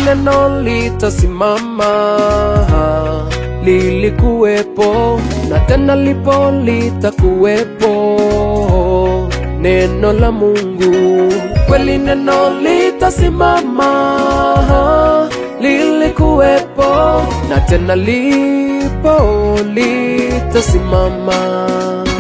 neno litasimama, lilikuwepo na tena lipo litakuwepo, neno la Mungu kweli, neno litasimama, lilikuwepo na tena lipo litasimama.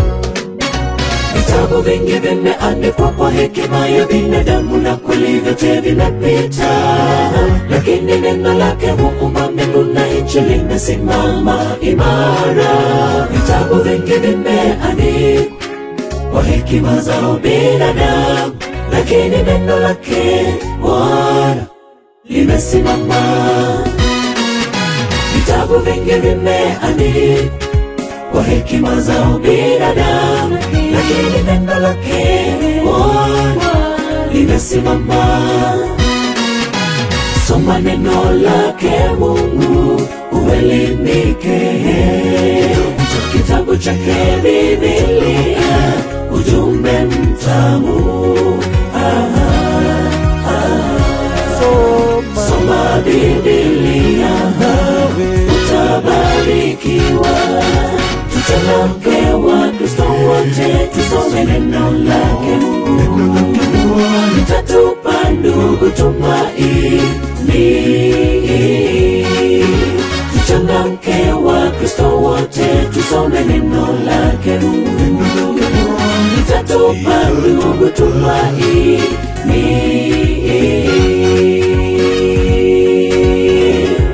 Vitabu vingi vimeandikwa kwa hekima ya binadamu na kweli vyote vinapita, lakini neno lake Muumba mbingu na nchi limesimama imara. Vitabu vingi vimeandikwa kwa hekima za binadamu, lakini neno lake Bwana limesimama. Vitabu vingi vimeandikwa kwa hekima za binadamu, lakini neno lake Bwana limesimama. Soma neno lake Mungu uelimike, kitabu chake Biblia ujumbe mtamu. Soma Soma Biblia utabarikiwa. Tuchangamke wa Kristo wote, tusome neno lake Mungu, litatupa ndugu tumaini. Tuchangamke wa Kristo wote, tusome neno lake Mungu, litatupa ndugu tumaini.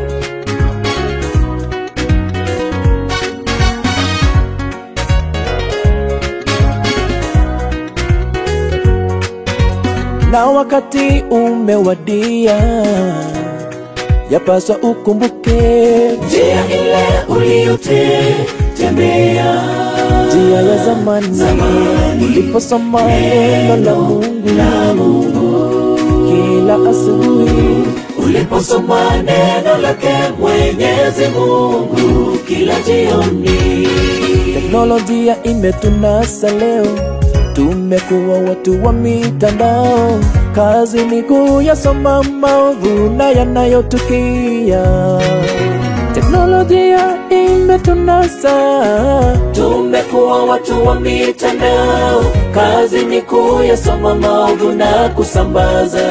na wakati umewadia, yapaswa ukumbuke njia ile uliyotembea njia ya zamani, Zamani. uliposoma neno la Mungu kila asubuhi. uliposoma neno lake Mwenyezi Mungu kila jioni. Teknolojia imetunasa leo, tumekuwa watu wa mitandao. Kazi ni kuyasoma maovu na yanayotukia. Teknolojia imetunasa, Tumekuwa watu wa mitandao, kazi ni kuyasoma maovu na kusambaza.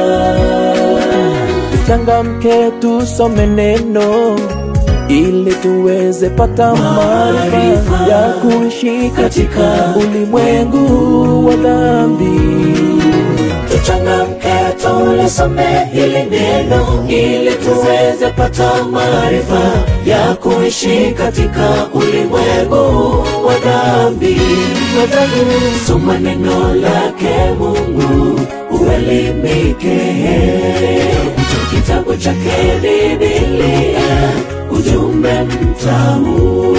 Changamke tusome neno ili tuweze pata maarifa Maarifa ya kuishi katika katika ulimwengu wa dhambi. Tuchangamke tulisome hili neno ili tuweze pata maarifa ya kuishi katika ulimwengu wa dhambi. Soma neno lake Mungu uelimike, kitabu chake Biblia ujumbe mtamu.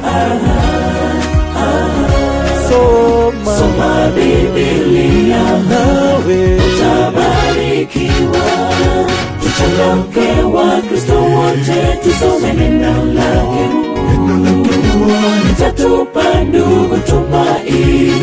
Soma, Soma Biblia nawe utabarikiwa. Tuchangamke wa Kristo wote, tusome neno lake Mungu, litatupa ndugu tumaini.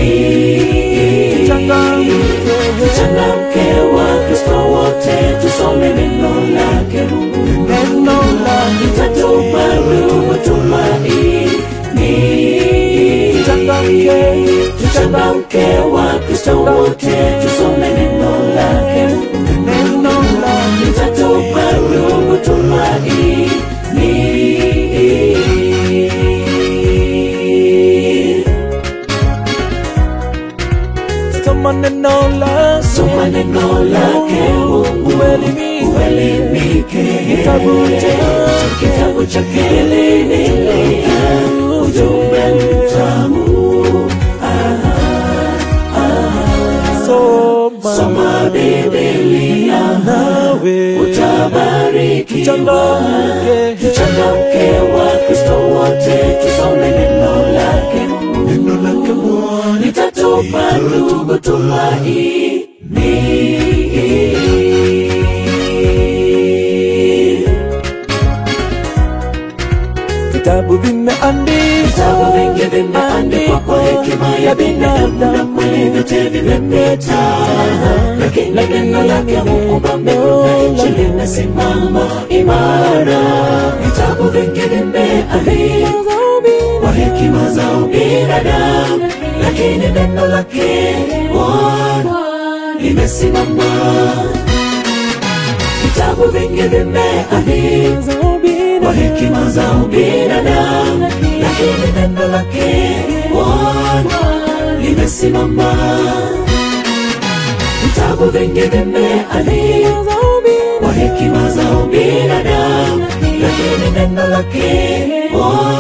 Tuchangamke wa Kristo wote, tusome neno lake Mungu, neno la litatupa ndugu tumaini. Tuchangamke, Tuchangamke wa Kristo wote, tusome neno lake Mungu, neno la litatupa ndugu tumaini. soma neno la Soma neno lake Mungu Uelimike. uelimike, Kitabu cha- kitabu chake Biblia ujumbe mtamu. soma, Soma Biblia nawe utabarikiwa. Tuchangamke. Tuchangamke wa Kristo wote, tusome neno lake Mungu, litatupa ndugu tumaini. vitabu vimeandikwa vitabu vingi vimeandikwa kwa hekima ya binadamu na kweli vyote vimepita lakini neno lake muumba mbingu na nchi limesimama imara vitabu vingi vimeandikwa kwa hekima za ubinadamu lakini neno lake Bwana limesimama vitabu vingi vimeandikwa kwa hekima za ubinadamu lakini neno lake Bwana limesimama vitabu vingi vimeandikwa kwa hekima za ubinadamu lakini neno lake Bwana